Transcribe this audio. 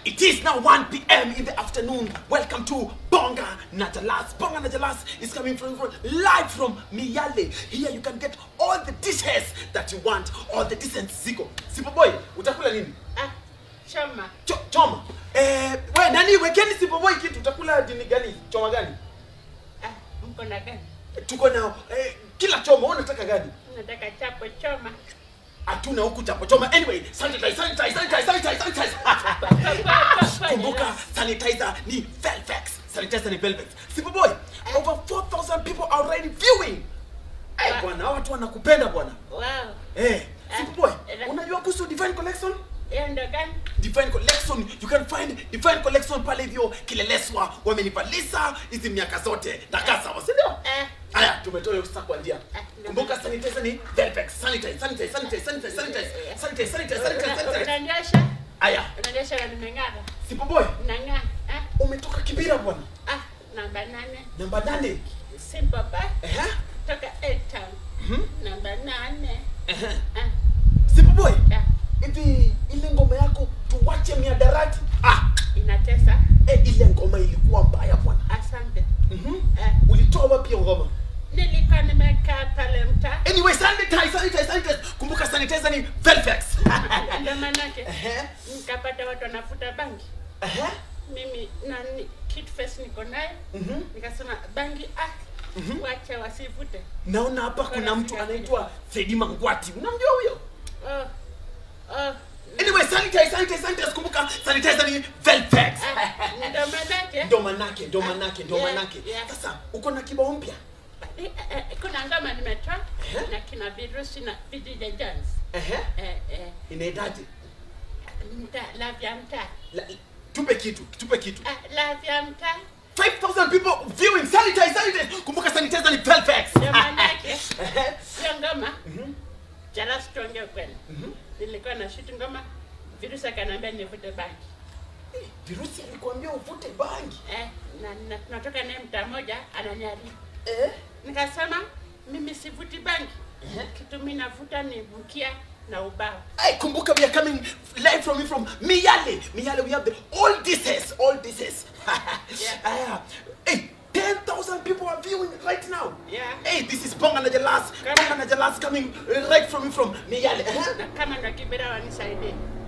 It is now 1 p.m. in the afternoon. Welcome to Bonga Najalas. Bonga Najalas is coming from, from live from Miyale. Here you can get all the dishes that you want, all the decent ziko. Sipo boy, utakula nini? Ah, choma. Cho, choma. Eh, we nani wekeni Sipo boy kitu utakula dini gani? Choma gani? Ah, mko na gani? Tuko na eh, kila choma wewe unataka gani? Nataka chapo choma. Hatuna huku chapo choma. Anyway, sanitize, sanitize, sanitize, sanitize, sanitize. Kumbuka sanitizer ni Velvex. Sanitizer ni Velvex. Sipo boy, over 4000 people are already viewing. Eh, bwana, hawa watu wanakupenda bwana. Wow. Eh, Sipo boy, Eh. unajua kuhusu Divine Collection? Hiyo ndo gani? Divine Collection, you can find Divine Collection pale hivyo kileleswa wamenivalisa hizi miaka zote na kasa, si ndio? Eh, Haya, tumetoa hiyo sasa kwa njia. Eh, ndio. Kumbuka sanitizer ni Velvex. Sanitize, sanitize, sanitize, sanitize, sanitize, sanitize, sanitize, sanitize, una- sanitize. unaniosha? Haya, Unaniosha na nimeng'ara. Sipo boy, Nang'aa. Ah, umetoka Kibira bwana. ah, namba nane. Namba nane. Simple ba. Ehe. Toka Eight Town. Namba nane. Ehe. Ah, Sipo boy, ah, hivi ile ngoma yako tuwache miadarati. Ah, inatesa. eh, ile ngoma ilikuwa mbaya bwana. Asante. Mhm. Eh, Ulitoa wapi hiyo ngoma? nilikuwa nimekaa pale mtaa. Anyway, sanitize, sanitize, sanitize. Kumbuka sanitizer ni Velvex. Ndio manake Ehe. nikapata watu wanafuta bangi. Ehe. Mimi nani kit face niko naye. Mhm. Nikasema bangi ah, wacha wasivute. Naona hapa kuna mtu anaitwa Fredi Mangwati. Unamjua huyo? Oh, oh, Anyway, sanitize, sanitize, sanitize. Kumbuka sanitizer ni Velvex. ah, ndio manake Ndo manake, ndo manake, ndo Yeah, manake. yeah. Sasa uko na kibao mpya? Eh, eh, kuna ngoma nimetoa Ehe. na kina virusi na vijija jans Ehe. eh, eh, Inaendaje? mtaa la vya mtaa La- Tupe kitu, tupe kitu. ah, la vya mtaa 5000 people viewing. Sanitize, sanitize. Kumbuka sanitizer ni Velvex. ndio manake Ehe. sio ngoma jala sitonge kweli nilikuwa na shoot ngoma virusi akaniambia nivute bangi Virusi alikwambia uvute bangi. eh, na, na tunatoka naye mtaa moja ananiarifu Eh? nikasema mimi sivuti bangi kitu mi navuta ni mkia na ubao Hey, kumbuka we are coming live from from Miyale. Miyale, we have the all dishes, all dishes. Yeah. Ah, hey, 10,000 people are viewing right now. Yeah. Hey, this is Bonga Najalas. Come Bonga Najalas coming right from from Miyale. Uh-huh. na kama na kibera wanisaidie